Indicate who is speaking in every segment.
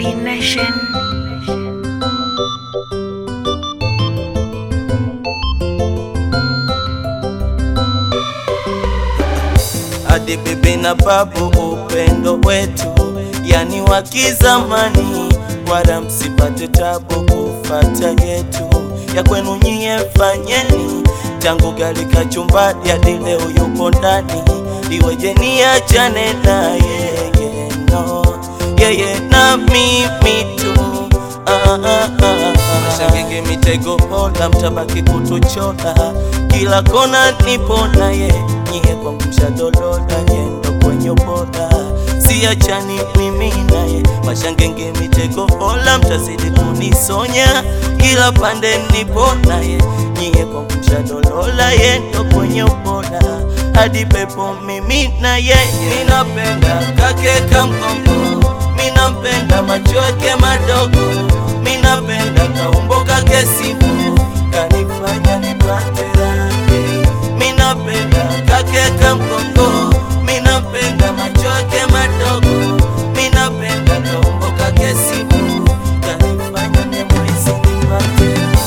Speaker 1: D Nation.
Speaker 2: hadi bibi na babu, upendo wetu yani wa kizamani, wala msipate tabu kufata yetu ya kwenu nyie, fanyeni tangu gali kachumbari hadi leo yupo ndani, iweje niachane na yeye no, yeye na mimi tu ah, ah, ah, ah. Mashangenge mitego hola, mtabaki kutuchora kila kona, nipo naye nyie kwangu mshadolola yendo kwenye ubora, siachani mimi naye. Mashangenge mitego hola, mtazidi kunisonya kila pande, nipo naye nyie kwangu mshadolola yendo kwenye ubora, hadi pepo mimi na yeye. Ninapenda kake kamkombo, minampenda macho yake madogo, minapenda kaumbo kake sipo, kanifanya nipate raha minapenda kake kamkongo, minapenda macho yake madogo, minapenda kaumbo kake sipo, kanifanya nyamwezi nipate raha.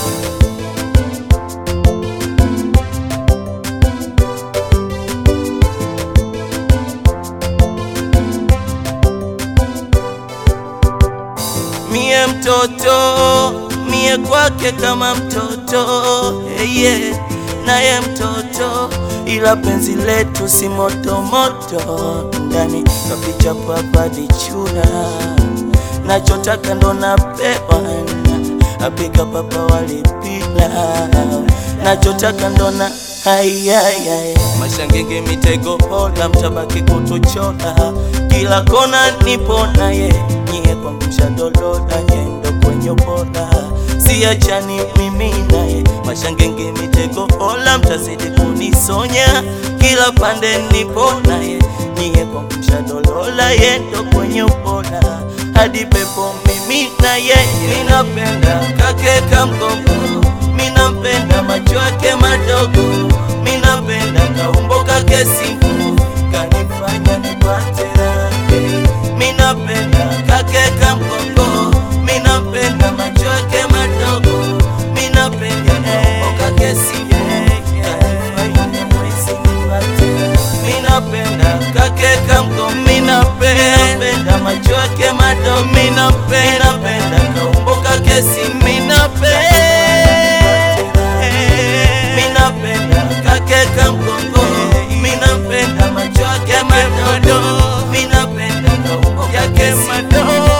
Speaker 2: Mie mtoto, mie kwake kama mtoto hey yeah. Naye mtoto, ila penzi letu si moto moto, ndani kapicha papa dichura, nachotaka ndo napewa, apika papa walipila, nachotaka ndo na hayayaya mashangenge mitego hola, mtabaki kutuchora kila kona, nipo naye nyie kwangu mshadolola yendo kwenye ubora, siachani mimi naye mashangenge mitego hola, mtazidi kunisonya kila pande, nipo naye nyie kwangu mshadolola yendo kwenye ubora, hadi pepo mimi na yeye, ninapenda kake kamgongo, minampenda macho yake madogo, minapenda kaumbo kake sifu, kanifanya nipate raha minapenda kake kamgongo, minapenda macho yake madogo, minapenda kaumbo kake sifu, kanifanya mwezi nipate raha. minapenda kake kamgongo, minapenda macho yake madogo, minapenda kaumbo kake sifu, minapenda minapenda kake kamgongo, minapenda macho yake madogo, minapenda kaumbo yake madogo